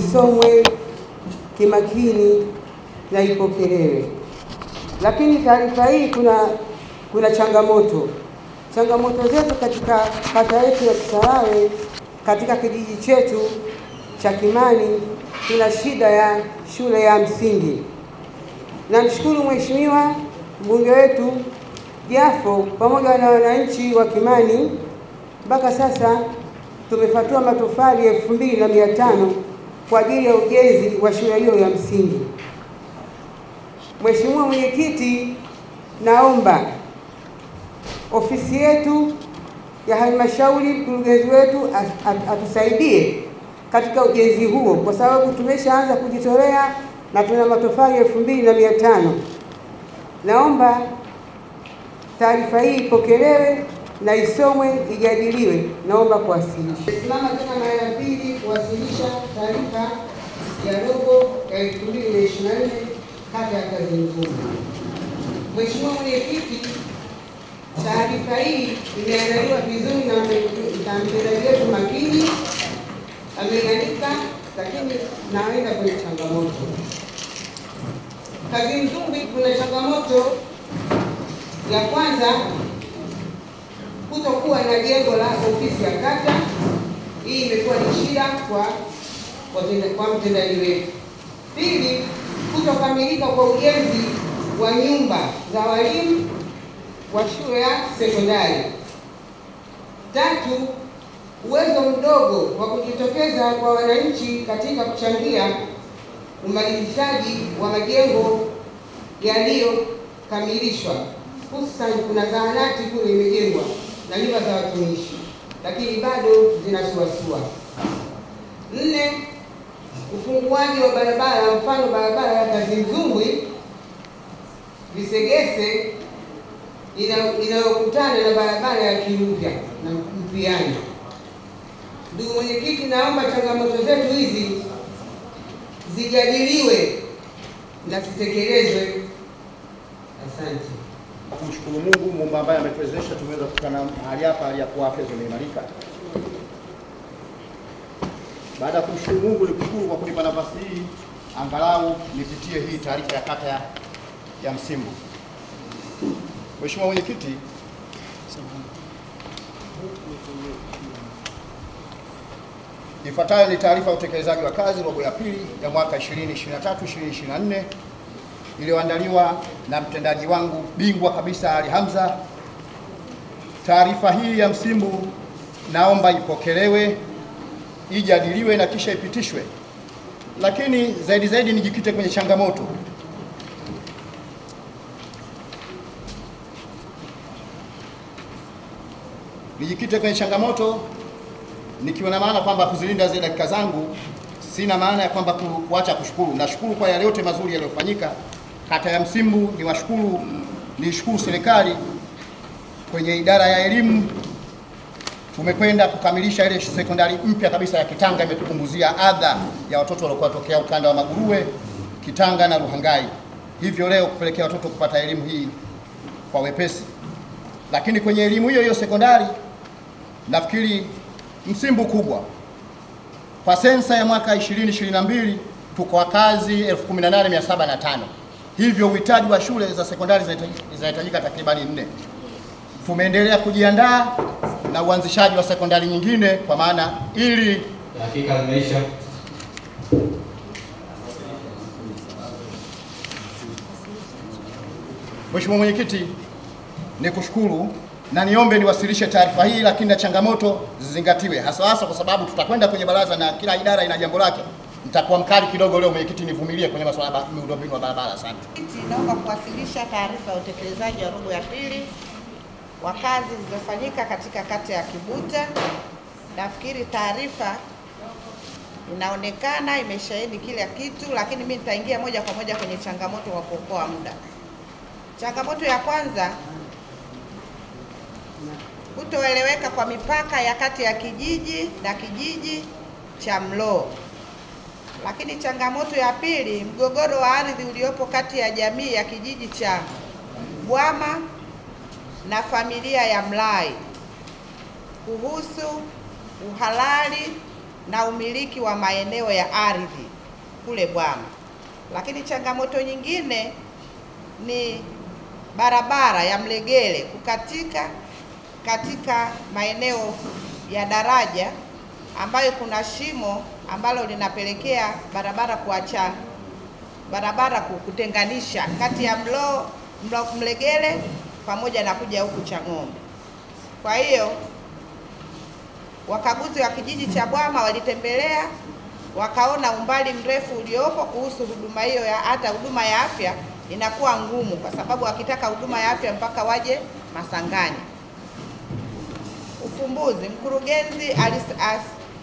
isomwe kimakini na ipokelewe. Lakini taarifa hii kuna kuna changamoto changamoto zetu katika kata yetu ya Kisarawe, katika kijiji chetu cha Kimani tuna shida ya shule ya msingi. Namshukuru Mheshimiwa mbunge wetu Jafo pamoja na wananchi wa Kimani, mpaka sasa tumefatua matofali elfu mbili na mia tano kwa ajili ya ujenzi wa shule hiyo ya msingi. Mheshimiwa Mwenyekiti, naomba ofisi yetu ya halmashauri, mkurugenzi wetu atusaidie katika ujenzi huo, kwa sababu tumeshaanza kujitolea na tuna matofali elfu mbili na mia tano. Naomba taarifa hii ipokelewe na isomwe, ijadiliwe. Naomba kuwasilisha. Simama tena mara ya pili kuwasilisha taarifa ya robo ya 2024 kata ya Kazimvumbi. Mheshimiwa Mwenyekiti, taarifa hii imeandaliwa vizuri na mtendaji wetu makini ameiandika, lakini naenda kwenye changamoto. Kazimvumbi kuna changamoto ya kwanza, kutokuwa na jengo la ofisi ya kata. Hii imekuwa ni shida kwa kwa mtendaji wetu. Pili, kutokamilika kwa ujenzi wa nyumba za walimu wa shule ya sekondari. Tatu, uwezo mdogo wa kujitokeza kwa wananchi katika kuchangia umalizizaji wa majengo yaliyokamilishwa, hususan kuna zahanati kule imejengwa na nyumba za watumishi, lakini bado zinasuasua. Nne, ufunguaji wa barabara, mfano barabara ya Kazimvumbi Visegese inayokutana na barabara ya Kiruvya na Mpiani. Ndugu mwenyekiti, naomba changamoto zetu hizi zijadiliwe na zitekelezwe. Asante. Kumshukuru Mungu Muumba ambaye ametuwezesha tumeweza kukutana mahali hapa, hali ya kuwa afya zimeimarika. Baada ya kumshukuru Mungu, nikushukuru kwa kunipa nafasi hii angalau nipitie hii taarifa ya kata ya, ya Msimbo. Mheshimiwa Mwenyekiti, ifuatayo ni taarifa ya utekelezaji wa kazi robo ya pili ya mwaka 2023 2024 iliyoandaliwa na mtendaji wangu bingwa kabisa Ali Hamza. Taarifa hii ya Msimbo naomba ipokelewe, ijadiliwe na kisha ipitishwe, lakini zaidi zaidi nijikite kwenye changamoto nijikite kwenye changamoto nikiwa na maana kwamba kuzilinda zile dakika zangu, sina maana ya kwamba ku- kuacha kushukuru. Nashukuru kwa yale yote mazuri yaliyofanyika kata ya Msimbu. Ni washukuru niishukuru serikali kwenye idara ya elimu, tumekwenda kukamilisha ile sekondari mpya kabisa ya Kitanga, imetupunguzia adha ya watoto waliokuwa tokea ukanda wa Maguruwe, Kitanga na Ruhangai, hivyo leo kupelekea watoto kupata elimu hii kwa wepesi. Lakini kwenye elimu hiyo hiyo sekondari nafikiri Msimbu kubwa kwa sensa ya mwaka 2022 tuko wakazi 18705 hivyo uhitaji wa shule za sekondari zinahitaji- zinahitajika takribani nne. Tumeendelea kujiandaa na uanzishaji wa sekondari nyingine kwa maana ili Dakika zimeisha. Mheshimiwa Mwenyekiti, nikushukuru na niombe niwasilishe taarifa hii, lakini na changamoto zizingatiwe, hasa hasa kwa sababu tutakwenda kwenye baraza na kila idara ina jambo lake. Nitakuwa mkali kidogo leo, mwenyekiti, nivumilie kwenye masuala ya miundombinu wa barabara. Asante. Mwenyekiti, naomba kuwasilisha taarifa ya utekelezaji wa robo ya pili wa kazi zilizofanyika katika kata ya Kibuta. Nafikiri taarifa inaonekana imeshahidi kila kitu, lakini mimi nitaingia moja kwa moja kwenye changamoto kwa kuokoa muda. Changamoto ya kwanza, kutoeleweka kwa mipaka ya kati ya kijiji na kijiji cha Mloo. Lakini changamoto ya pili, mgogoro wa ardhi uliopo kati ya jamii ya kijiji cha Bwama na familia ya Mlai kuhusu uhalali na umiliki wa maeneo ya ardhi kule Bwama. Lakini changamoto nyingine ni barabara ya Mlegele kukatika katika maeneo ya daraja ambayo kuna shimo ambalo linapelekea barabara kuacha barabara ku- kutenganisha kati ya mlo, mlo Mlegele pamoja na kuja huku Chang'ombe. Kwa hiyo wakaguzi wa kijiji cha Bwama walitembelea wakaona umbali mrefu uliopo kuhusu huduma hiyo ya hata huduma ya afya inakuwa ngumu, kwa sababu wakitaka huduma ya afya mpaka waje Masangani. Ufumbuzi, mkurugenzi alis, as,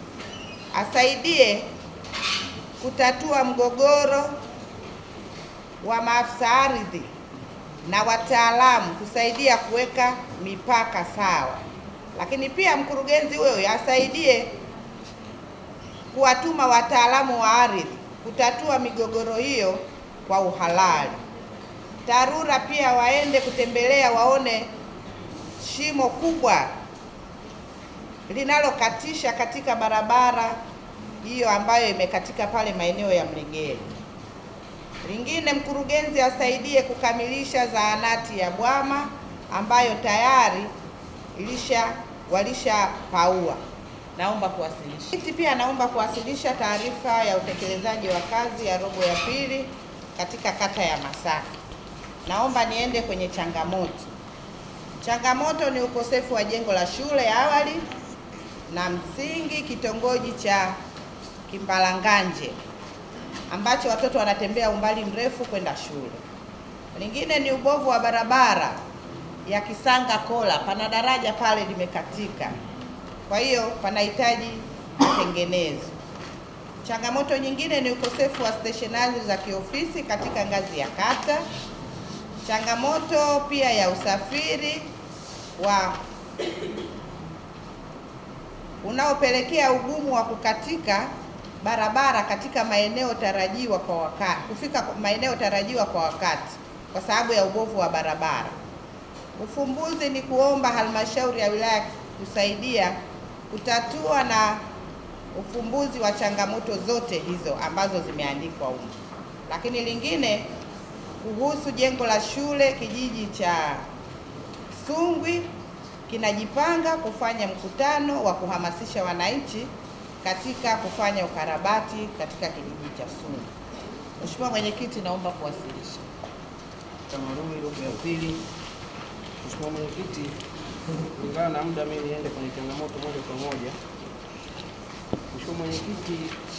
asaidie kutatua mgogoro wa maafisa ardhi na wataalamu kusaidia kuweka mipaka sawa, lakini pia mkurugenzi huyo asaidie kuwatuma wataalamu wa ardhi kutatua migogoro hiyo kwa uhalali. TARURA pia waende kutembelea waone shimo kubwa linalokatisha katika barabara hiyo ambayo imekatika pale maeneo ya Mlegele. Lingine, mkurugenzi asaidie kukamilisha zahanati ya Bwama ambayo tayari ilisha walishapaua. Naomba kuwasilisha. Mwenyekiti pia naomba kuwasilisha taarifa ya utekelezaji wa kazi ya robo ya pili katika kata ya Masaki. Naomba niende kwenye changamoto. Changamoto ni ukosefu wa jengo la shule ya awali na msingi kitongoji cha Kimbalanganje ambacho watoto wanatembea umbali mrefu kwenda shule. Lingine ni ubovu wa barabara ya Kisanga Kola, pana daraja pale limekatika, kwa hiyo panahitaji matengenezo. Changamoto nyingine ni ukosefu wa steshonari za kiofisi katika ngazi ya kata. Changamoto pia ya usafiri wa unaopelekea ugumu wa kukatika barabara katika maeneo tarajiwa kwa wakati, kufika kwa maeneo tarajiwa kwa wakati kwa sababu ya ubovu wa barabara. Ufumbuzi ni kuomba halmashauri ya wilaya kusaidia kutatua na ufumbuzi wa changamoto zote hizo ambazo zimeandikwa huko. Lakini lingine kuhusu jengo la shule kijiji cha Sungwi kinajipanga kufanya mkutano wa kuhamasisha wananchi katika kufanya ukarabati katika kijiji cha Sungwi. Mheshimiwa Mwenyekiti, naomba kuwasilisha. Tamaduni robo ya pili. Mheshimiwa Mwenyekiti, kulingana na muda, mimi niende kwenye changamoto moja kwa moja. Mheshimiwa Mwenyekiti,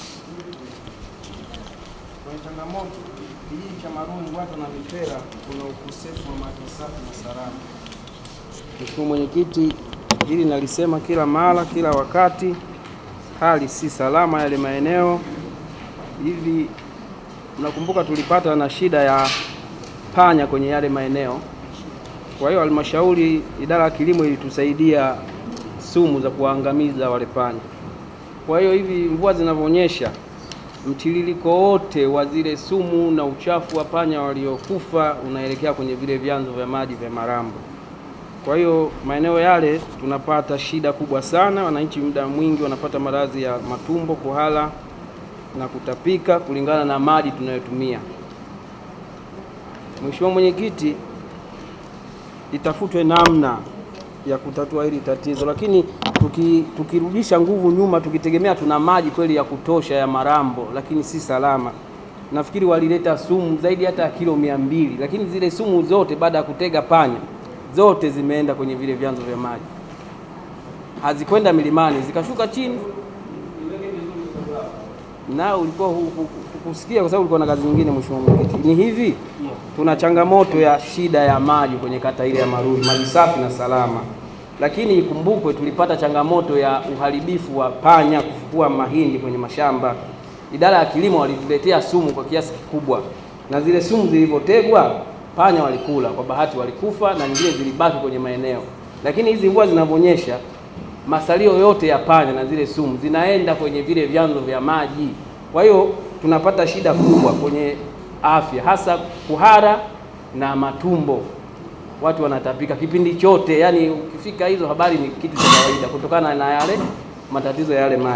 kwenye changamoto kijiji cha Maruni Ngwata na Mipera kuna ukosefu wa maji safi na salama. Mheshimiwa Mwenyekiti, hili nalisema kila mara, kila wakati, hali si salama yale maeneo hivi. Mnakumbuka tulipata na shida ya panya kwenye yale maeneo. Kwa hiyo halmashauri, idara ya kilimo ilitusaidia sumu za kuwaangamiza wale panya. Kwa hiyo hivi mvua zinavyonyesha, mtiririko wote wa zile sumu na uchafu wa panya waliokufa unaelekea kwenye vile vyanzo vya maji vya Marambo. Kwa hiyo maeneo yale tunapata shida kubwa sana, wananchi muda mwingi wanapata maradhi ya matumbo, kuhara na kutapika kulingana na maji tunayotumia. Mheshimiwa Mwenyekiti, itafutwe namna ya kutatua hili tatizo, lakini tuki, tukirudisha nguvu nyuma, tukitegemea tuna maji kweli ya kutosha ya Marambo, lakini si salama. Nafikiri walileta sumu zaidi hata ya kilo mia mbili, lakini zile sumu zote baada ya kutega panya zote zimeenda kwenye vile vyanzo vya maji, hazikwenda milimani, zikashuka chini na ulikuwa hu- hu- hukusikia kwa sababu ulikuwa na kazi nyingine. Mheshimiwa Mwenyekiti, ni hivi, tuna changamoto ya shida ya maji kwenye kata ile ya Maruni, maji safi na salama, lakini ikumbukwe tulipata changamoto ya uharibifu wa panya kufukua mahindi kwenye mashamba. Idara ya kilimo walituletea sumu kwa kiasi kikubwa, na zile sumu zilivyotegwa panya walikula, kwa bahati walikufa na nyingine zilibaki kwenye maeneo, lakini hizi mvua zinavyonyesha masalio yote ya panya na zile sumu zinaenda kwenye vile vyanzo vya maji. Kwa hiyo tunapata shida kubwa kwenye afya, hasa kuhara na matumbo. Watu wanatapika kipindi chote, yani ukifika hizo habari ni kitu cha kawaida kutokana na yale matatizo ya yale maji.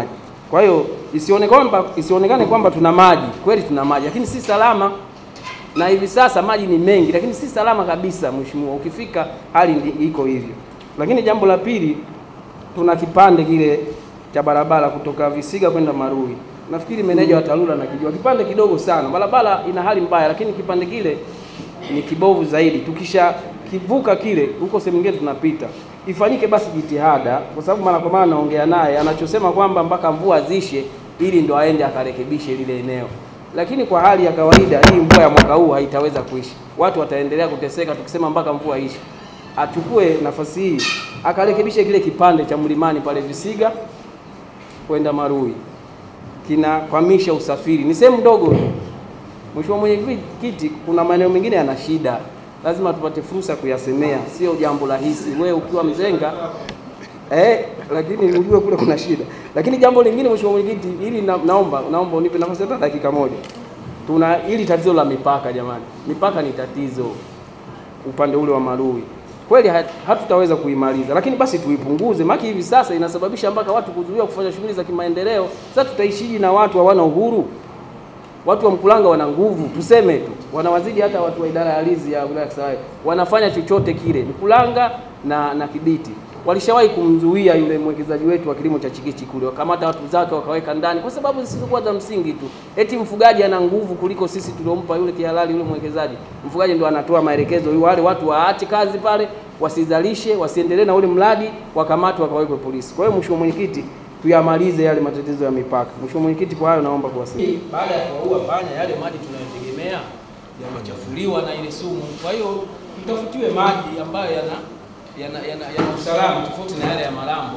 Kwa hiyo isione kwamba isionekane kwamba tuna maji, kweli tuna maji, lakini si salama. Na hivi sasa maji ni mengi, lakini si salama kabisa, mheshimiwa. Ukifika hali ndi- iko hivyo. Lakini jambo la pili, tuna kipande kile cha barabara kutoka Visiga kwenda Marui. Nafikiri meneja wa TARURA anakijua, kipande kidogo sana. Barabara ina hali mbaya, lakini kipande kile ni kibovu zaidi. Tukisha kivuka kile, huko sehemu nyingine tunapita, ifanyike basi jitihada, kwa sababu mara kwa mara naongea naye, anachosema kwamba mpaka mvua zishe ili ndo aende akarekebishe lile eneo. Lakini kwa hali ya kawaida hii mvua ya mwaka huu haitaweza kuisha, watu wataendelea kuteseka tukisema mpaka mvua ishe. Achukue nafasi hii akarekebishe kile kipande cha mlimani pale Visiga kwenda Marui, kinakwamisha usafiri. Ni sehemu ndogo tu. Mheshimiwa Mwenyekiti, kuna maeneo mengine yana shida, lazima tupate fursa ya kuyasemea, sio jambo rahisi. Wewe ukiwa mzenga eh, lakini ujue kule kuna shida. Lakini jambo lingine Mheshimiwa Mwenyekiti, ili na, naomba naomba unipe nafasi hata dakika moja. Tuna hili tatizo la mipaka jamani, mipaka ni tatizo upande ule wa Marui kweli hat- hatutaweza kuimaliza, lakini basi tuipunguze, maana hivi sasa inasababisha mpaka watu kuzuiwa kufanya shughuli za kimaendeleo. Sasa tutaishiji na watu hawana uhuru? Watu wa Mkulanga wana nguvu, tuseme tu, wanawazidi hata watu wa idara ya ardhi ya wilaya ya Kisarawe, wanafanya chochote kile. Mkulanga na na Kibiti walishawahi kumzuia yule mwekezaji wetu wa kilimo cha chikichi kule, wakamata watu zake wakaweka ndani kwa sababu zisizokuwa za msingi tu, eti mfugaji ana nguvu kuliko sisi tuliompa yule kihalali yule mwekezaji. Mfugaji ndo anatoa maelekezo, yu wale watu waache kazi pale, wasizalishe, wasiendelee na ule mradi, wakamatwe wakawekwe polisi. Kwa hiyo Mheshimiwa Mwenyekiti, tuyamalize yale matatizo ya mipaka. Mheshimiwa Mwenyekiti, kwa hayo naomba kuwasilisha. Baada ya kuwaua panya, yale maji tunayotegemea yamechafuliwa na ile sumu. Kwa hiyo tutafutiwe maji ambayo yana yana, yana, yana usalama tofauti na yale ya Malambo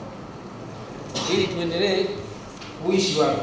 ili tuendelee kuishi wapi.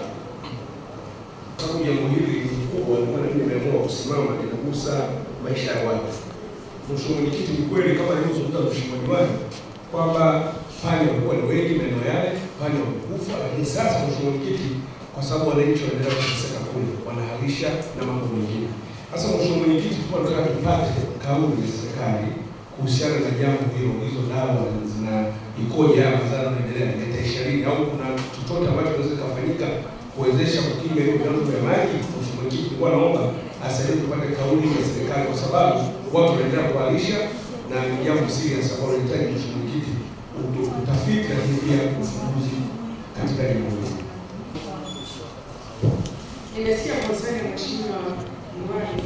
sababu jambo hili ni kubwa, ndio maana mimi nimeamua kusimama, linagusa maisha ya watu. Mheshimiwa Mwenyekiti, ni kweli kama alivyozungumza Mheshimiwa Diwani kwamba panya walikuwa ni wengi maeneo yale, panya wamekufa, lakini sasa Mheshimiwa Mwenyekiti, kwa sababu wananchi wanaendelea kuteseka kule, wanahalisha na mambo mengine. Sasa Mheshimiwa Mwenyekiti, tulikuwa tunataka tupate kauli ya serikali kuhusiana na jambo hilo, hizo dawa zina ikoje, haya madhara yanaendelea, yataisha lini, au kuna chochote ambacho kinaweza kufanyika kuwezesha kukinga hiyo vyanzo vya maji. Mheshimiwa Mwenyekiti, nilikuwa naomba asaidie tupate kauli ya serikali, kwa sababu watu wanaendelea kuhalisha na ni jambo serious ambalo linahitaji Mheshimiwa Mwenyekiti utu- utafiti, lakini pia ufumbuzi katika jambo hili. Nimesikia konsani ya Mheshimiwa Diwani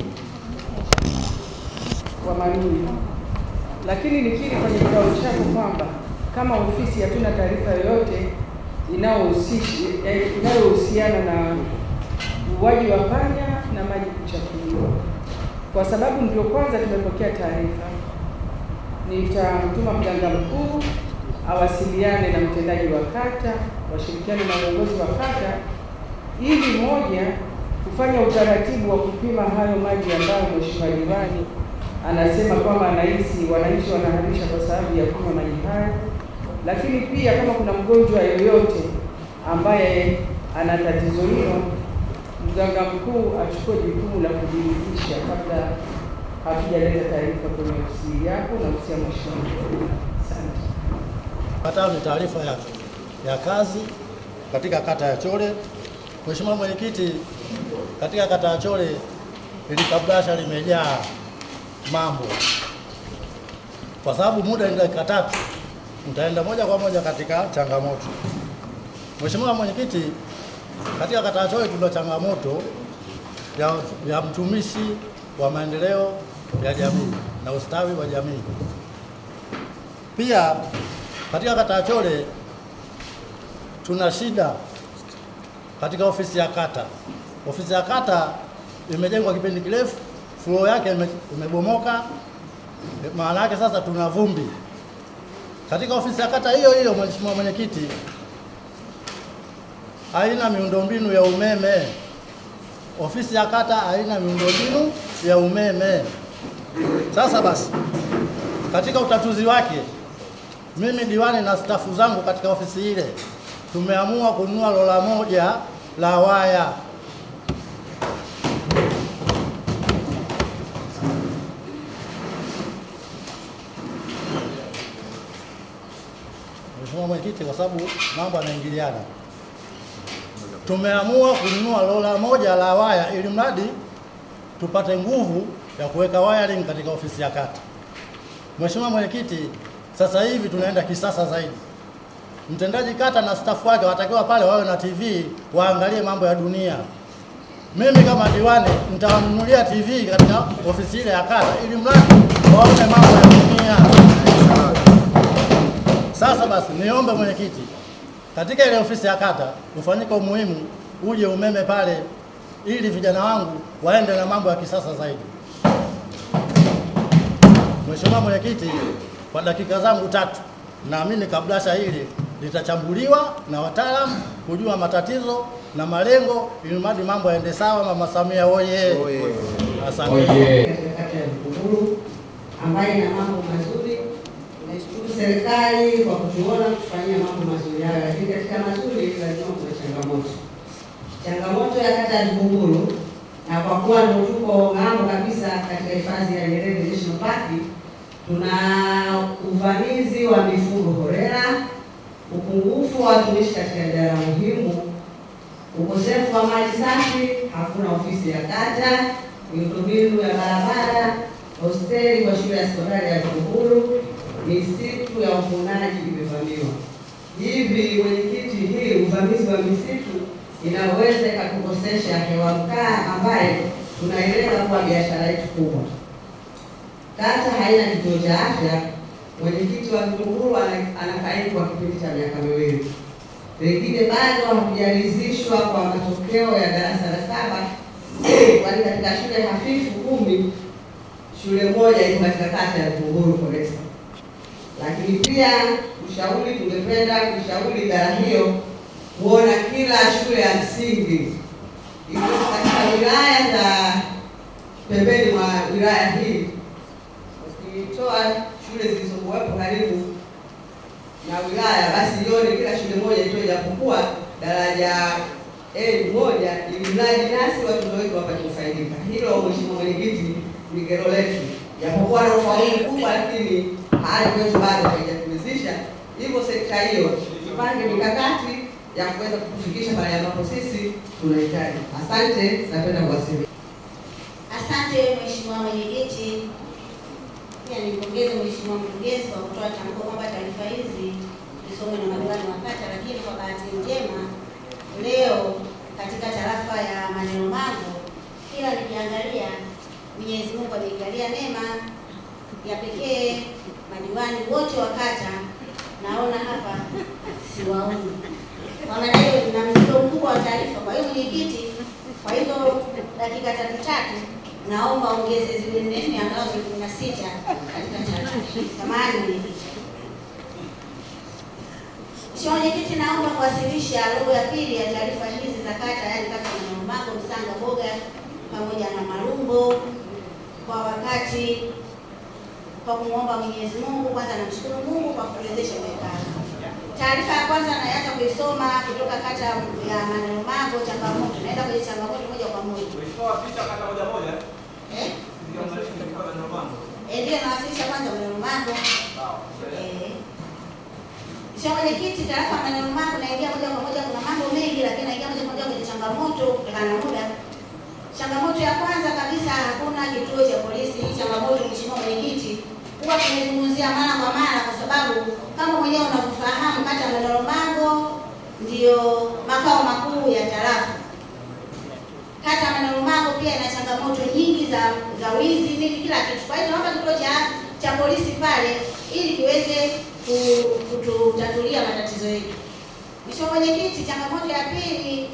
wa Marui, lakini nikiri kwenye kikao chako kwamba kama ofisi hatuna taarifa yoyote inayohusishi- eh, inayohusiana na uuaji wa panya na maji kuchafuliwa, kwa sababu ndio kwanza tumepokea taarifa. Nitamtuma mganga mkuu awasiliane na mtendaji wa kata, washirikiane na uongozi wa kata ili moja kufanya utaratibu wa kupima hayo maji ambayo Mheshimiwa Diwani anasema kwamba anahisi wananchi wanahalisha kwa sababu ya kunywa maji hayo, lakini pia kama kuna mgonjwa yoyote ambaye ana tatizo hilo, mganga mkuu achukue jukumu la kujiridhisha kabla hatujaleta taarifa kwenye ofisi yako na ofisi ya Mheshimiwa Mkuu. Asante. Ifuatayo ni taarifa ya, ya kazi katika kata ya Chole. Mheshimiwa Mwenyekiti, katika kata ya Chole ili kabrasha limejaa mambo, kwa sababu muda ni dakika tatu, nitaenda moja kwa moja katika changamoto. Mheshimiwa Mwenyekiti, katika kata ya Chole tuna changamoto ya, ya mtumishi wa maendeleo ya jamii na ustawi wa jamii. Pia katika kata ya Chole tuna shida katika ofisi ya kata. Ofisi ya kata imejengwa kipindi kirefu, floor yake ime- imebomoka, maana yake sasa tuna vumbi. Katika ofisi ya kata hiyo hiyo, Mheshimiwa Mwenyekiti, haina miundombinu ya umeme. Ofisi ya kata haina miundombinu ya umeme. Sasa basi, katika utatuzi wake mimi diwani na stafu zangu katika ofisi ile tumeamua kununua lola moja la waya. Mheshimiwa Mwenyekiti, kwa sababu mambo yanaingiliana, tumeamua kununua lola moja la waya ili mradi tupate nguvu ya kuweka wiring katika ofisi ya kata. Mheshimiwa Mwenyekiti, sasa hivi tunaenda kisasa zaidi. Mtendaji kata na stafu wake watakiwa pale wawe na TV waangalie mambo ya dunia. Mimi kama diwani nitawanunulia TV katika ofisi ile ya kata ili mradi waone mambo ya dunia. Sasa basi, niombe mwenyekiti, katika ile ofisi ya kata ufanyike umuhimu, uje umeme pale, ili vijana wangu waende na mambo ya kisasa zaidi. Mheshimiwa Mwenyekiti, kwa dakika zangu tatu, naamini kablasha hili litachambuliwa na wataalamu kujua matatizo na malengo, ili mradi mambo yaende sawa. Mama Samia oye! Asante. katika kata ya Vikunguru ambayo ina mambo mazuri. Naishukuru serikali kwa kutuona kufanyia mambo mazuri hayo, lakini katika mazuri lazima kuna changamoto. Changamoto ya kata ya Vikunguru, na kwa kuwa ndio tuko ng'ambo kabisa katika hifadhi ya Nyerere National Park, tuna uvamizi wa mifugo holela, upungufu wa watumishi katika idara muhimu ukosefu wa maji safi, hakuna ofisi ya kata, miundombinu ya barabara, hosteli kwa shule ya sekondari ya Vikunguru, misitu ya uvunaji imevamiwa. Hivi mwenyekiti, hii uvamizi wa misitu inaweza ikatukosesha hewa mkaa ambaye tunailenga kuwa biashara yetu kubwa. Kata haina kituo cha afya. Mwenyekiti wa Vikunguru ana- anakaidi kwa kipindi cha miaka miwili wengine bado hakujaridhishwa kwa matokeo ya darasa la saba, kwani katika shule hafifu kumi shule moja iko katika kata ya Vikunguru Kolesa. Lakini pia ushauri, tungependa kushauri idara hiyo kuona kila shule ya msingi iko katika wilaya za pembeni mwa wilaya hii, ukitoa shule zilizokuwepo karibu na wilaya basi ione kila shule moja itoe japokuwa daraja A moja, ili mradi nasi watoto wetu wapate kufaidika. Hilo Mheshimiwa Mwenyekiti, ni kero letu, japokuwa na ufaulu mkubwa, lakini hali kwetu bado haijatuwezesha. Hivyo sekta hiyo tupange mikakati ya kuweza kutufikisha pale ambapo sisi tunahitaji. Asante, napenda kuwasilisha. Asante Mheshimiwa Mwenyekiti. Pia nimpongeze Mheshimiwa Mkurugenzi kwa kutoa tamko kwamba taarifa hizi zisomwe na madiwani wa kata, lakini kwa bahati njema leo katika tarafa ya Maneno Mago, kila nikiangalia, Mwenyezi Mungu ameijalia neema ya pekee, madiwani wote wa kata naona hapa siwaoni. Kwa maana hiyo na mzigo mkubwa wa taarifa. Kwa hiyo mwenyekiti, kwa hizo dakika tatu tatu naomba ongeze ziwe nne nne angalau ziwe kumi na sita katika taarifa. Samahani mwenyekiti. Mheshimiwa Mwenyekiti, naomba kuwasilisha robo ya pili ya taarifa hizi za kata, yaani kata ya Manomako, Msanga, Boga pamoja na Marumbo kwa wakati, kwa kumwomba Mwenyezi Mungu. Kwanza namshukuru Mungu kwa kuwezesha kazi. Taarifa ya kwanza naanza kuisoma kutoka kata ya Maneno Mago, changamoto. Naenda kwenye changamoto moja kwa moja. Eh? Eh, ndio nawasilisha kwanza Maneno Mago. Eh. Mheshimiwa Mwenyekiti, tarafa ya Maneno Mago naingia moja kwa moja, kuna mambo mengi lakini naingia moja kwa moja kwenye changamoto kutokana na muda. Changamoto ya kwanza kabisa, hakuna kituo cha polisi. Hii changamoto Mheshimiwa Mwenyekiti, huwa tumezungumzia mara kwa mara, kwa sababu kama mwenyewe unavyofahamu, kata ya Maneno Mago ndio makao makuu ya tarafa. Kata ya Maneno Mago pia ina changamoto nyingi za za wizi nini, kila kitu. Kwa hiyo naomba kituo cha cha polisi pale ili kiweze ku- kututatulia matatizo yetu. Mheshimiwa Mwenyekiti, changamoto ya pili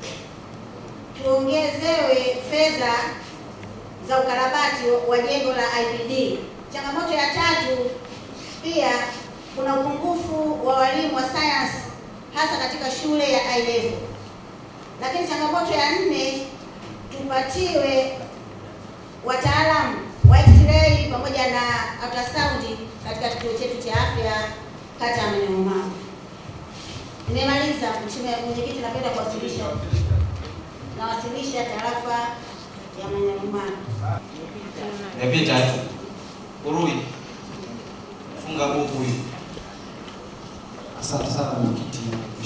tuongezewe fedha za ukarabati wa jengo la IPD. Changamoto ya tatu pia kuna upungufu wa walimu wa science hasa katika shule ya I level. Lakini changamoto ya nne tupatiwe wataalamu wa x-ray pamoja na ultrasound katika kituo chetu cha afya kata ya Maneno Mago. Nimemaliza Mheshimiwa Mwenyekiti, napenda kuwasilisha nawasilisha tarafa ya Maneno Mago. Nimepita tu. Urui. Funga buku hii. Asante sana mwenyekiti.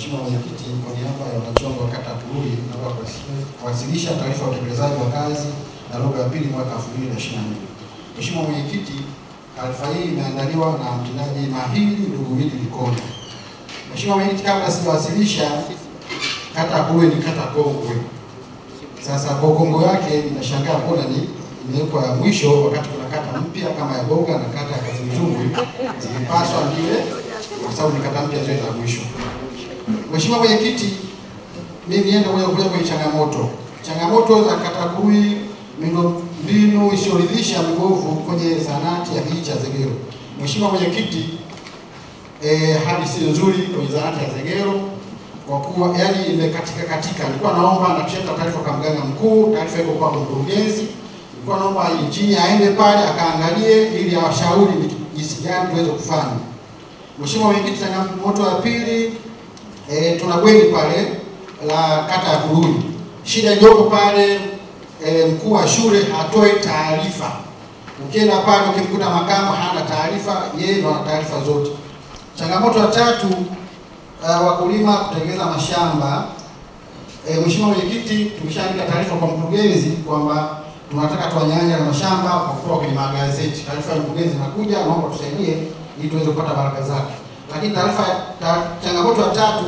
Mheshimiwa Mwenyekiti, kwa niaba ya wanachama wa kata ya Turuhi, naomba kuwasilisha- kuwasilisha taarifa ya utekelezaji wa kazi na robo ya pili mwaka 2024. Mheshimiwa Mwenyekiti, taarifa hii imeandaliwa na mtendaji mahiri ndugu Willy Likonda. Mheshimiwa Mwenyekiti, kabla sijawasilisha, kata ya Turuhi ni kata kongwe. Sasa kwa ukongwe wake ninashangaa kuona ni imewekwa ya mwisho wakati kuna kata mpya kama ya Boga na kata ya Kazimzumbwi zilipaswa ndiwe kwa sababu ni kata mpya zote za mwisho. Mheshimiwa Mwenyekiti, mimi niende moja kwa moja kwenye changamoto. Changamoto za kata Kurui, miundombinu isiyoridhisha mibovu kwenye zahanati ya kijiji cha Zegero. Mheshimiwa Mwenyekiti, eh, hali si nzuri kwenye zahanati ya Zegero kwa kuwa yani imekatika katika. Nilikuwa naomba na tushata taarifa kwa mganga mkuu, taarifa iko kwa mkurugenzi. Nilikuwa naomba injini aende pale akaangalie ili awashauri ni jinsi gani tuweze kufanya. Mheshimiwa Mwenyekiti, changamoto ya pili e, tuna bweni pale la kata ya Kurui. Shida iliyopo pale e, mkuu wa shule hatoi taarifa. Ukienda pale ukimkuta makamu hana taarifa, yeye ndo ana taarifa zote. Changamoto ya tatu uh, wakulima kutengeneza mashamba. E, Mheshimiwa Mwenyekiti, tumeshaandika taarifa kwa mkurugenzi kwamba tunataka tuwanyang'anye na mashamba kwa kutoka kwenye magazeti. Taarifa ya mkurugenzi inakuja, naomba tusaidie ili tuweze kupata baraka zake. Lakini taarifa ta, changamoto ya tatu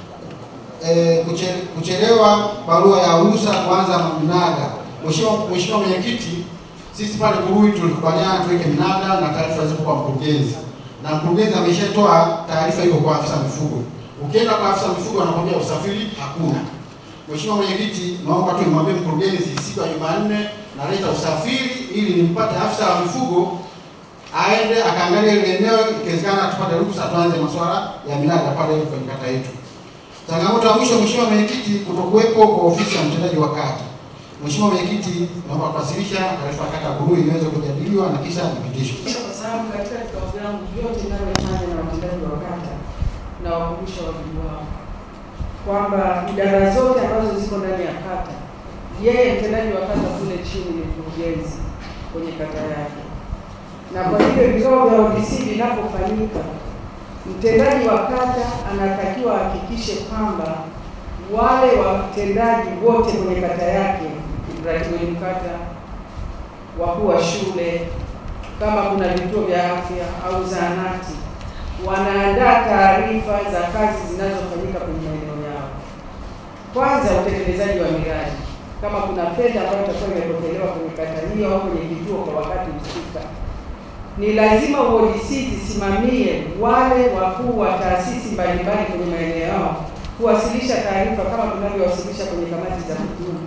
e, kuche, kuchelewa barua ya ruhusa kuanza mnada. Mheshimiwa Mheshimiwa Mwenyekiti, sisi pale Kurui tulikubaliana tuweke mnada na taarifa zipo kwa mkurugenzi, na mkurugenzi ameshatoa taarifa iko kwa afisa mifugo. Ukienda kwa afisa mifugo anakwambia usafiri hakuna. Mheshimiwa Mwenyekiti, naomba tu nimwambie mkurugenzi siku ya Jumanne naleta usafiri ili nimpate afisa wa mifugo aende akaangalia ile eneo, ikiwezekana tupate ruhusa tuanze masuala ya minada pale kwenye kata yetu. Changamoto ya mwisho, Mheshimiwa Mwenyekiti, kutokuwepo kwa ofisi ya mtendaji wa kata. Mheshimiwa Mwenyekiti, naomba kuwasilisha taarifa ya kata ya Burui iweze kujadiliwa na kisha ipitishwe. kwa sababu katika vikao vyangu vyote ninavyofanya na watendaji wa kata na wakumbusha wajibu wao kwamba idara zote ambazo ziko ndani ya kata, yeye mtendaji wa kata kule chini ni mkurugenzi kwenye kata yake, na kwa hivyo vikao vya ODC vinapofanyika, mtendaji wa kata anatakiwa ahakikishe kwamba wale watendaji wote kwenye kata yake, mratibu kata, wakuu wa shule, kama kuna vituo vya afya au zahanati, wanaandaa taarifa za kazi zinazofanyika kwenye maeneo yao. Kwanza, utekelezaji wa miradi, kama kuna fedha ambayo itakuwa imepokelewa kwenye kata hiyo au kwenye kituo kwa wakati husika, ni lazima UODC zisimamie wale wakuu wa taasisi mbalimbali kwenye maeneo yao kuwasilisha taarifa kama tunavyowasilisha kwenye kamati za kudumu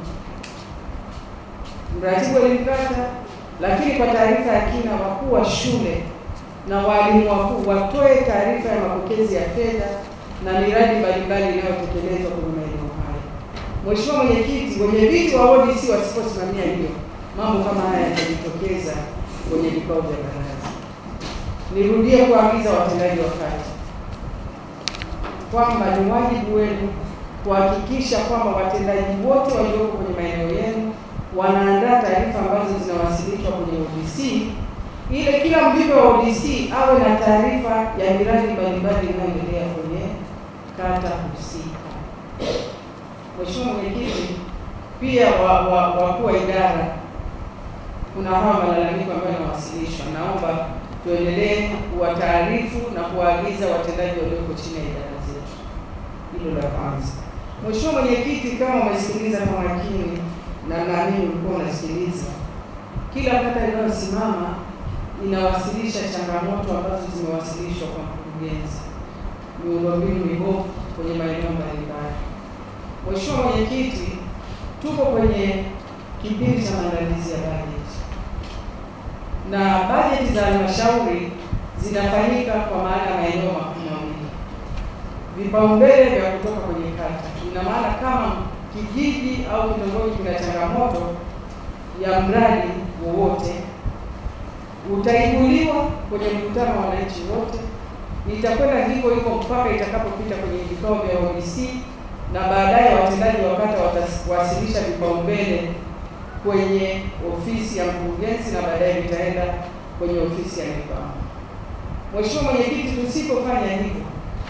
mratibu wa elimu kata, lakini kwa taarifa ya kina, wakuu wa shule na walimu wakuu watoe taarifa ya mapokezi ya fedha na miradi mbalimbali inayotekelezwa kwenye maeneo hayo. Mheshimiwa Mwenyekiti, wenye viti wa ODC wasiposimamia hiyo, mambo kama haya yatajitokeza kwenye vikao vya baraza. Nirudie kuagiza watendaji wa kata kwamba ni wajibu wenu kuhakikisha kwamba watendaji wote walioko kwenye maeneo yenu wanaandaa taarifa ambazo zinawasilishwa kwenye ODC ili kila mjumbe wa ODC awe na taarifa ya miradi mbalimbali inayoendelea kwenye kata husika. Mheshimiwa Mwenyekiti, pia wakuu wa, wa, wa idara kuna hawa malalamiko ambayo yanawasilishwa, naomba tuendelee kuwataarifu na kuwaagiza watendaji walioko chini ya idara zetu. Hilo la kwanza. Mheshimiwa Mwenyekiti, kama umesikiliza kwa makini na naamini ulikuwa unasikiliza, kila kata inayosimama inawasilisha changamoto ambazo zimewasilishwa kwa mkurugenzi, miundombinu mibovu kwenye maeneo mbalimbali. Mheshimiwa Mwenyekiti, tuko kwenye kipindi cha maandalizi ya bajeti na bajeti za halmashauri zinafanyika kwa maana ya maeneo makuu mawili, vipaumbele vya kutoka kwenye kata. Ina maana kama kijiji au kitongoji kina changamoto ya mradi wowote, utaibuliwa kwenye mkutano wa wananchi wote, itakwenda hivyo hivyo mpaka itakapopita kwenye vikao vya ODC na baadaye watendaji wa kata watawasilisha vipaumbele kwenye ofisi ya mkurugenzi na baadaye vitaenda kwenye ofisi ya mipango. Mheshimiwa Mwenyekiti, tusipofanya hivyo,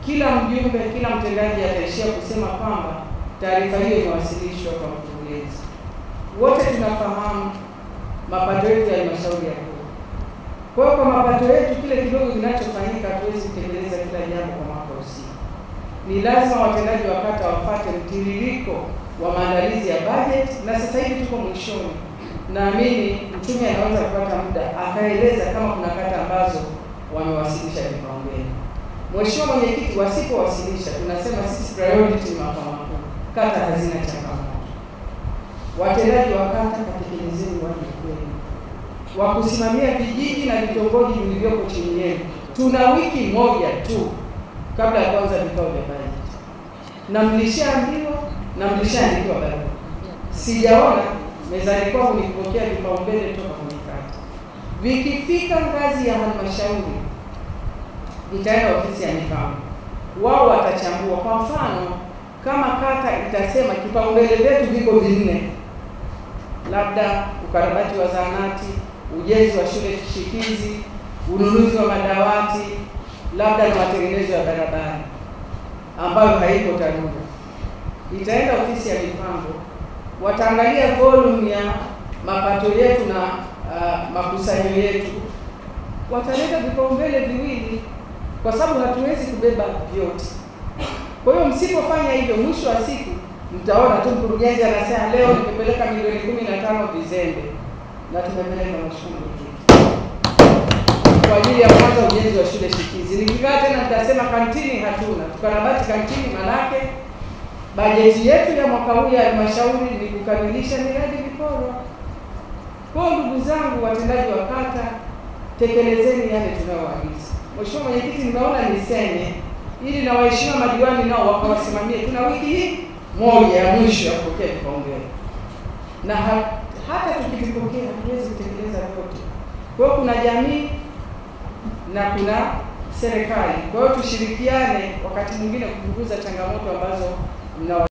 kila mjumbe, kila mtendaji ataishia kusema kwamba taarifa hiyo imewasilishwa kwa mkurugenzi. Wote tunafahamu mapato yetu ya halmashauri ya kuu. Kwa hiyo kwa mapato yetu, kile kidogo kinachofanyika, hatuwezi kutekeleza kila jambo kwa mwaka husika. Ni lazima watendaji wa kata wapate mtiririko wa maandalizi ya bajeti, na sasa hivi tuko mwishoni. Naamini mchumi anaweza kupata muda akaeleza kama kuna kata ambazo wamewasilisha vipaumbele. Mheshimiwa Mwenyekiti, wasipowasilisha tunasema sisi priority ni makao makuu, kata hazina changamoto. Watendaji wa kata, katekelezeni wajibu wenu wa kusimamia vijiji na vitongoji vilivyoko chini yenu. Tuna wiki moja tu kabla ya kuanza vikao vya bajeti, na mlishaambiwa na mlishaandikiwa barua. Sijaona mezani kwangu nikipokea vipaumbele toka kwenye kata. Vikifika ngazi ya halmashauri, vitaenda ofisi ya mipango, wao watachambua. Kwa mfano, kama kata itasema kipaumbele vyetu viko vinne, labda ukarabati wa zahanati, ujenzi wa shule shikizi, ununuzi wa madawati, labda na matengenezo ya barabara ambayo haiko TARURA, itaenda ofisi ya mipango, wataangalia volume ya mapato yetu na uh, makusanyo yetu, wataleta vipaumbele viwili, kwa sababu hatuwezi kubeba vyote. Kwa hiyo msipofanya hivyo, mwisho wa siku mtaona tu mkurugenzi anasema leo nimepeleka milioni kumi na tano Vizembe na tumepeleka mheshimiwa mwenyekiti kwa ajili ya kwanza ujenzi wa shule shikizi. Nikikaa tena nitasema kantini hatuna, tukarabati kantini, manake bajeti yetu ya mwaka huu ya halmashauri ni kukamilisha miradi vikorwa. Kwa hiyo ndugu zangu watendaji wa kata, tekelezeni yale tunayoagiza. Mheshimiwa Mwenyekiti, nimeona niseme ili na waheshimiwa madiwani nao wakawasimamie. Tuna wiki hii moja ya mwisho ya kupokea vipaumbele, na ha, hata tukivipokea hatuwezi kutekeleza vyote. Kwa hiyo kuna jamii na kuna serikali. Kwa hiyo tushirikiane wakati mwingine kupunguza changamoto ambazo mnawa